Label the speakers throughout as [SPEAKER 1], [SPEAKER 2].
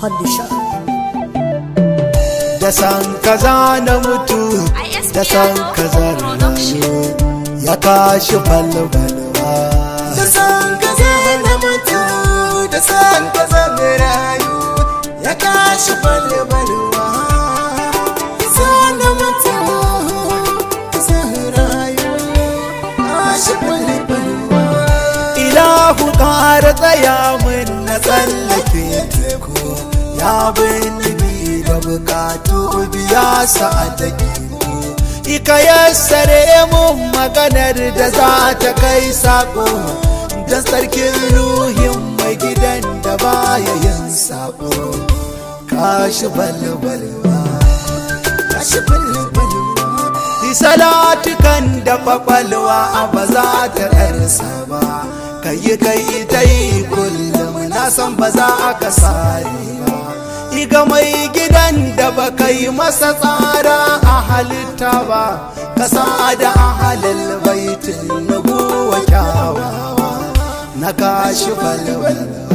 [SPEAKER 1] Handisha.
[SPEAKER 2] da san kaza na mutu da san kaza rayu ya kashi falbalwa
[SPEAKER 3] da san kaza na mutu da san kaza na rayu ya kashi balbalwa san na mutu san rayu kashi balbalwa
[SPEAKER 2] ilahu ƙara tsaya min na tsallake teku ya bini da bukatu biya sa'adaki ika yassare mun maganar da za ta kai sako da sarkin ruhin mai gidan da baya yin sako kashi balbalwa
[SPEAKER 3] kashi balbalwa
[SPEAKER 2] salatukan da kwakwalwa ba za ta ɗarsa ba kai kai ta yi kullum na san ba za a kasare ba iga mai gidan da ba kai masa tsara a halitta ba ka da a halal baitin na guwa kyawawa na kashi balbalwa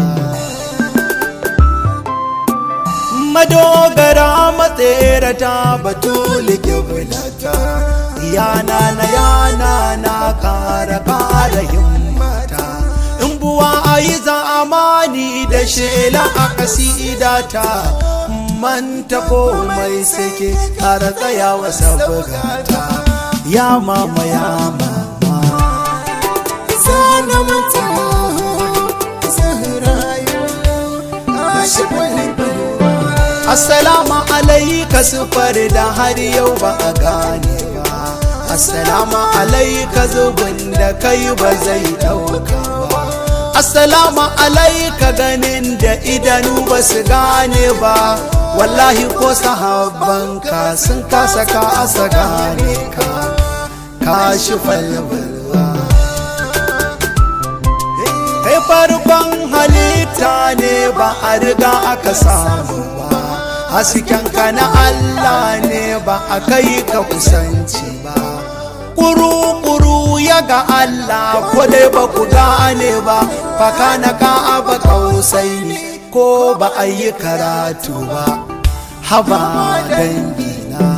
[SPEAKER 2] madogara matserata batuli kibulata yana na yana na kara kara himmata in buwa a yi zamani da shela a kasidata manta komai sake kara tsayawa sabugata ya mama ya mama
[SPEAKER 3] sana mutu san rayu kashi balbalwa
[SPEAKER 2] Assalamu alaika sufar da har yau ba a gane ba Assalamu alaika zubin da kai ba zai dauka ba Assalamu alaika ganin da idanu ba su gane ba Wallahi ko sahabbanka sun kasa ka asa gane ka Ka shi falbalwa Kai farkon halitta ne ba a riga aka samu ba haskenka na Allah ne ba a kai ka kusanci ba Kuru-kuru ya ga Allah ko dai ba ku gane ba faka na ka'aba kausai ne ko ba a yi karatu ba haba dangina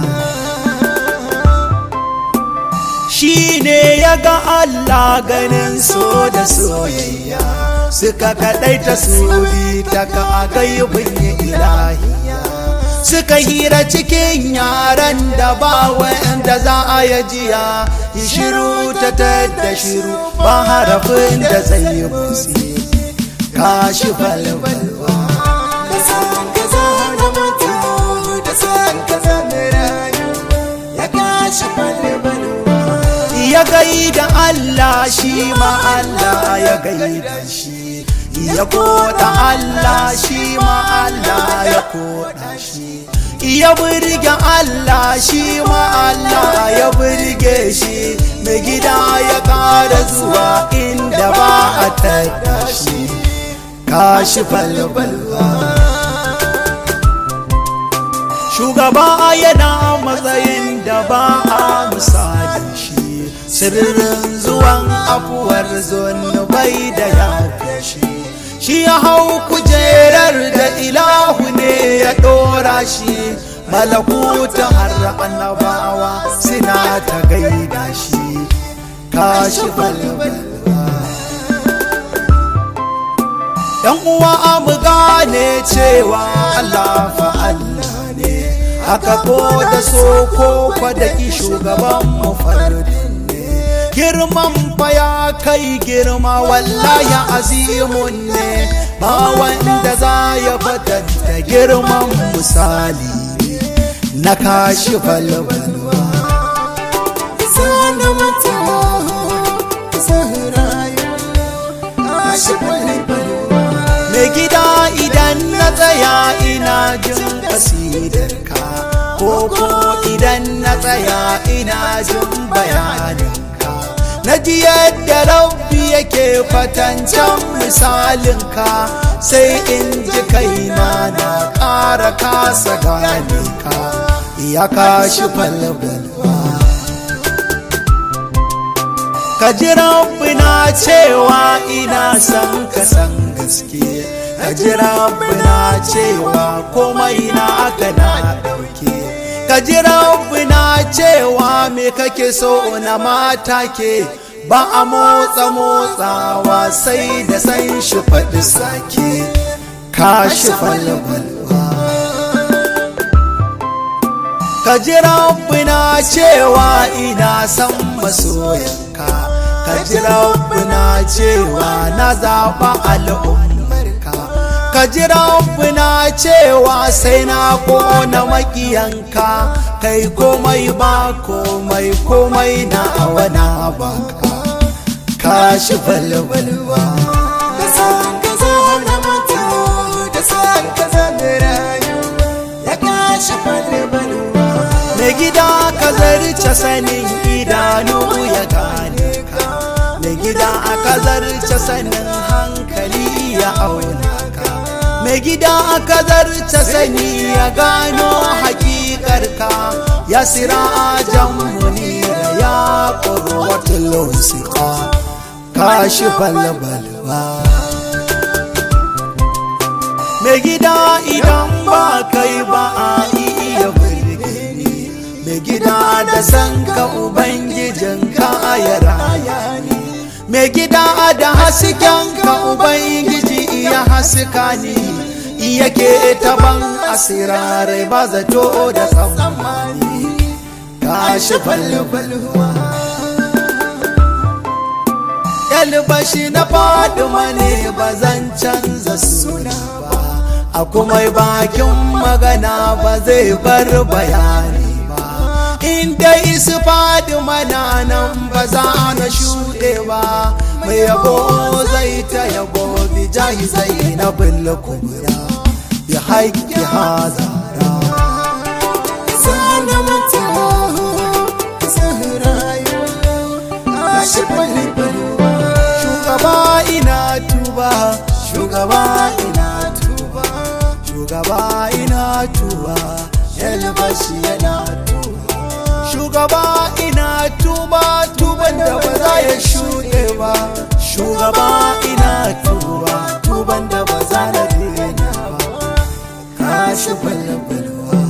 [SPEAKER 2] shi ne ya ga Allah ganin so da soyayya suka kaɗaita su bi ta ka a gaibin ilahiya suka hira cikin yaran da ba wanda za a yi jiya shiru ta da shiru ba harafin da zai yi busi kashi balbalwa
[SPEAKER 3] da san kaza na mutu da san kaza na rayu ya kashi balbalwa
[SPEAKER 2] ya gaida Allah shi ma Allah ya gaida shi ya koda Allah shi ma Allah ya koda shi ya burge Allah shi ma Allah ya burge shi mai gida ya kara zuwa inda ba a tada shi kashi balbalwa shugaba yana matsayin da ba a misali shi sirrin zuwan afuwar zunubai da ya shi shi ya hau kujerar da ilahu ne ya ɗora shi malakuta har annabawa suna ta gaida shi kashi balbalwa yan uwa mu gane cewa Allah fa Allah ne haka ko da so ko da ki shugaban mu fardin ne girman fa ya kai girma wallahi azimun ne ba wanda za ya fatanta girman misali na kashi balbalwa
[SPEAKER 3] sana mutu san rayu kashi balbalwa
[SPEAKER 2] mai gida idan na tsaya ina jin kasidarka ko ko idan na tsaya ina jin bayaninka na ji yadda rabbi yake fatancan misalinka sai in ji kaina na ƙara kasa gane ka ya kashi falbalwa ka ji rabbina cewa ina san ka san gaske ka ji rabbina cewa komai na aka na dauke ka ji rabbina cewa me kake so na mata ke ba a motsa motsawa sai da san shi faɗi sake ka shi falbalwa ka ji rabbina cewa ina san masoyanka ka ji rabbina cewa na zaɓa al'ummarka ka ji rabbina cewa sai na kona makiyanka kai komai ba komai komai na awana baka ka shi balbalwa
[SPEAKER 3] da san ka zana mutu da san ka zana rayu ya kashi balbalwa
[SPEAKER 2] mai gida ka zarce sanin idanu ya gane ka mai gida aka zarce sanin hankali ya auna ka mai gida aka zarce sani ya gano hakikar ka ya sira ajan munira ya qurwatul wasiqa kashi balbalwa mai gida idan ba kai ba a iya burge ni mai gida da san ka ubangijin ka ya raya ni mai gida da hasken ka ubangiji iya haska ni yake taban asirarai ba zato da tsammani kashi balbalwa yalbashi na faduma ne ba zan canza suna ba a kuma bakin magana ba zai bar bayani ba inda isu faduma na nan ba za na shuɗe ba mai yabo zai ta yabo bi jahi zai na bulla kubura bi haƙƙi hazara
[SPEAKER 3] zana mutu zana rayu kashi balbalwa
[SPEAKER 2] shugaba ina tuba shugaba ina tuba shugaba ina tuba yalbashi yana tuba shugaba ina tuba tuban da ba za ya shuɗe ba shugaba ina tuba tuban da ba za na daina ba kashi balbalwa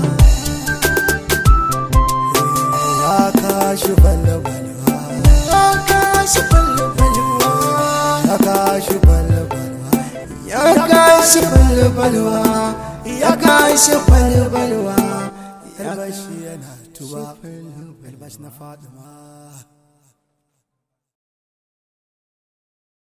[SPEAKER 2] ya kashi balbalwa
[SPEAKER 3] kashi balbalwa
[SPEAKER 2] ya kashi balbalwa
[SPEAKER 3] ya kashi balbalwa ya kashi balbalwa
[SPEAKER 2] albashi yana tuba albashi na fadima